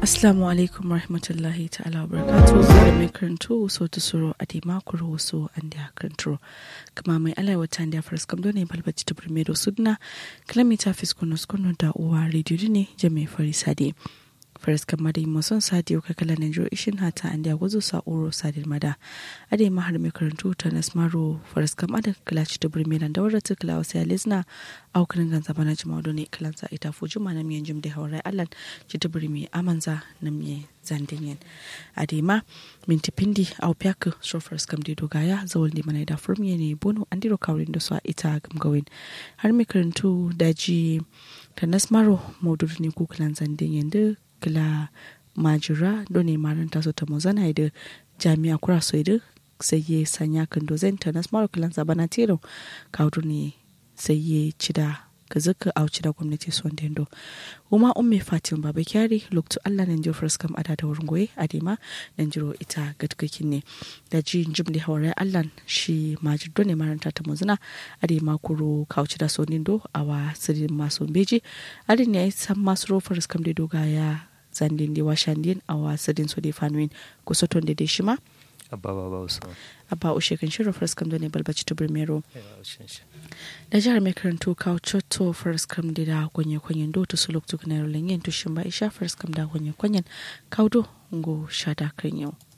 Assalamu alaikum warahmatullahi ta'ala wa barakatuhu da mai karanto so ta suro a dai makuru wasu an da karanto kama mai alai wata da faras kam ne balbaci ta primero sudna kilomita fiskono skono da uwa rediyo ne jami'ai farisa dai faras kam madai mason sadi ka kala na jiro ishin hata an da gwazo sa uro sadin mada a dai mahar mai karanto ta nasmaro faras kam adan kilaci ta primero da wadda ta kila wasu ya lizna aukarin ganza bana jima ne kilansa ita fuji ma na miyan jim da haurai allan ci ta birni amanza na miye zandinyen adema minti pindi au pyak shofars kam de dogaya zawal di mana da furmiye ne bono andiro kawrin da su a ita gamgawin har mi karantu daji ta nasmaro maududu ne kukulan zandinyen da kila majira do ne maranta so ta mozana da jami'a kura so da sai ya sanya kan dozen ta nasmaro kilan sabana tero kawdu ne sai ya ci da ka zaka auci da gwamnati son dendo kuma umme fatim baba kyari lokto allah nan jiro first kam ada da wurin goye adema nan jiro ita gatkakin ne da ji jim da hawar allah shi majid ne maranta ta muzuna adema kuro kauci da son dendo awa sirin masu beji adin ne san masu ro first kam da doga ya zandin da washandin awa sirin so da fanuin kusoton da shi ma abba baba usman abba ushe kan shirin first kam ne balbaci ta birmero da jihar mai karanto kawo cotto first kam da da kwanye kwanyen do to suluk tuk na rolin yin tushin ba isha first kam da kwanye kwanyen kawo do ngo shada kan yau